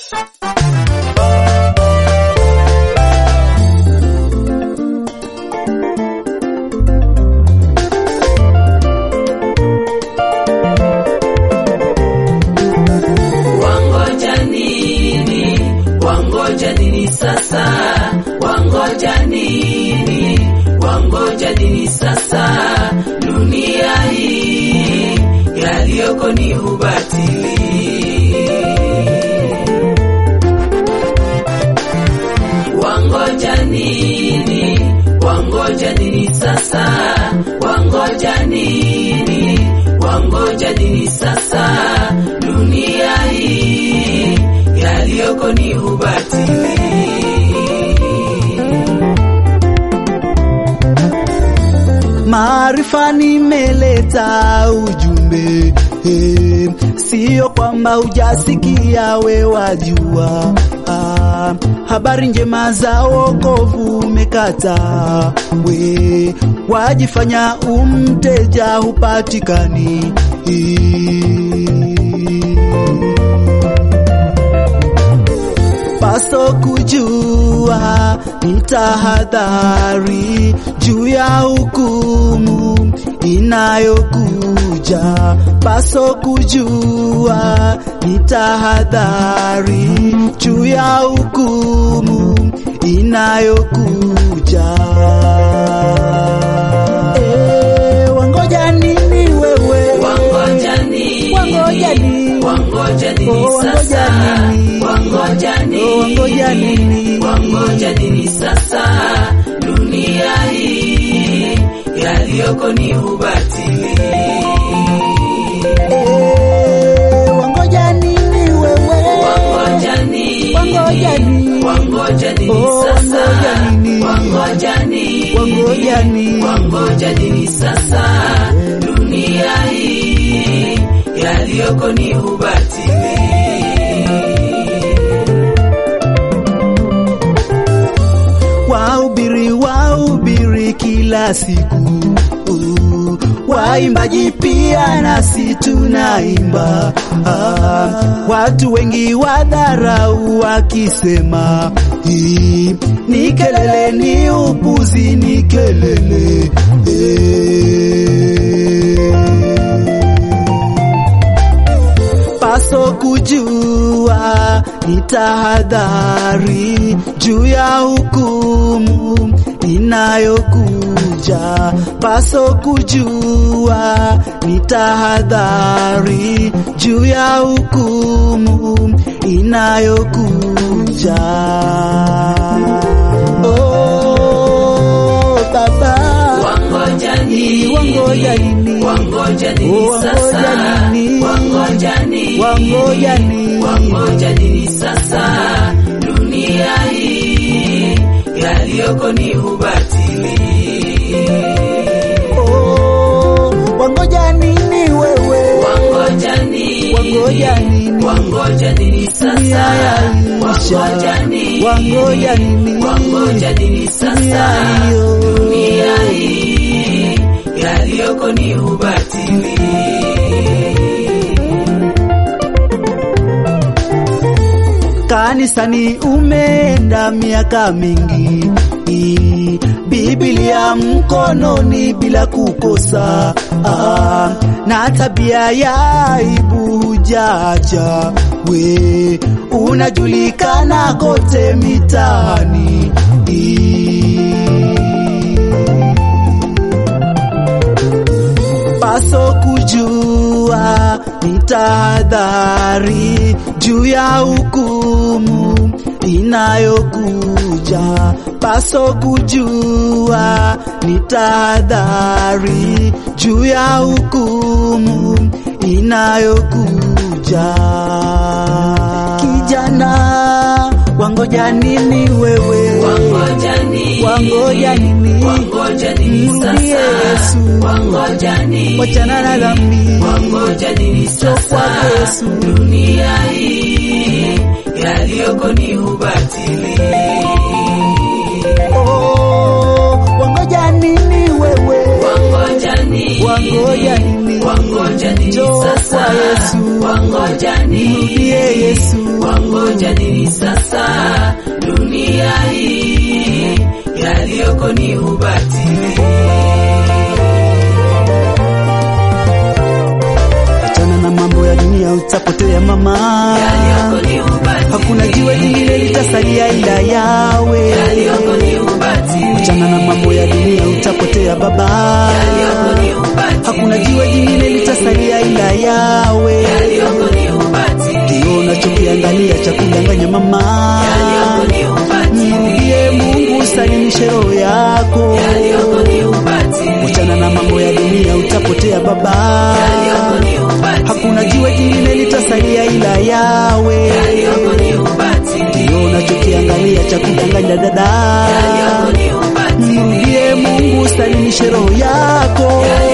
Wangoja nini? Wangoja nini sasa? Wangoja nini? Wangoja nini sasa? Dunia hii yaliyoko ni ubatili. Wangoja nini? Wangoja nini sasa? Wangoja nini? Wangoja nini sasa? Dunia hii yaliyoko ni ubatili. Maarifa nimeleta ujumbe eh, sio kwamba hujasikia we wajua. Ah, habari njema za wokovu umekata we, wajifanya umteja hupatikani paso kujua ni tahadhari juu ya hukumu inayokuja. Paso kujua ni tahadhari juu ya hukumu inayokuja. Eh, wangoja nini wewe? Wangoja nini? Wangoja nini? Wangoja nini Oh, wangoja sasa? nini? Wangoja nini? Oh, wangoja nini? Wangoja nini sasa? Dunia hii yaliyoko ni ubatili. Eh, wangoja nini wewe? Wangoja nini? Wangoja nini? Wangoja nini Oh, sasa? wangoja nini? Wangoja nini? Wangoja nini? Wangoja nini sasa? Dunia hii yaliyoko ni ubatili. Wahubiri wahubiri kila siku uh, waimbaji pia nasi tunaimba ah, watu wengi wadharau wakisema hii ni kelele, ni upuzi, ni kelele eh. paso kujua ni tahadhari juu ya hukumu inayokuja. Paso kujua ni tahadhari juu ya hukumu inayokuja. Oh, Baba, Wangoja nini? wangoja nini? Wangoja nini Oh, sasa? wangoja nini? Wangoja nini? Wangoja nini? Wangoja nini sasa? Dunia hii yaliyoko ni ubatili. Oh, wangoja nini wewe? Wangoja nini? Wangoja nini? Wangoja nini Dunia sasa? yaisha. Wangoja nini? Wangoja nini? Wangoja nini sasa? Dunia hiyo. Dunia hii yaliyoko ni ubatili. Kanisani umeenda miaka mingi, I- Biblia mkononi bila kukosa, ah, na tabia ya aibu hujaacha. We unajulikana kote mitaani, paso kujua ni tahadhari juu ya hukumu inayokuja. Paso kujua ni tahadhari juu ya hukumu inayokuja. Kijana, wangoja nini wewe? Wangoja nini? Wangoja nini? Wangoja nini Mrudie sasa? Yesu. Wangoja nini? Wachana na dhambi. Wangoja nini sasa? kwa Yesu. Dunia hii yaliyoko ni ubatili. Oh, wangoja nini wewe? Wangoja nini? Wangoja nini? Wangoja nini Njoo sasa? kwa Yesu. Wangoja nini? Mrudie Yesu. Wangoja nini yaliyoko ni ubatili. Achana na mambo ya dunia utapotea mama. Yaliyoko ni ubatili. Hakuna jiwe lingine litasalia ila yawe. Yaliyoko ni ubatili. Achana na mambo ya dunia utapotea baba. Yaliyoko ni ubatili. Hakuna jiwe lingine litasalia ila yawe. Yaliyoko ni ubatili. Ndio unachokiangalia cha kudanganya mama. Yaliyoko ni ubatili. Mrudie Mungu, salimishe roho yako. Yaliyoko ni ubatili. Achana na mambo ya dunia utapotea baba. Yaliyoko ni ubatili. Hakuna jiwe jingine litasalia ila yawe. Yaliyoko ni ubatili. Ndio unachokiangalia cha kudanganya dada. Yaliyoko ni ubatili. Mrudie Mungu, salimishe roho yako.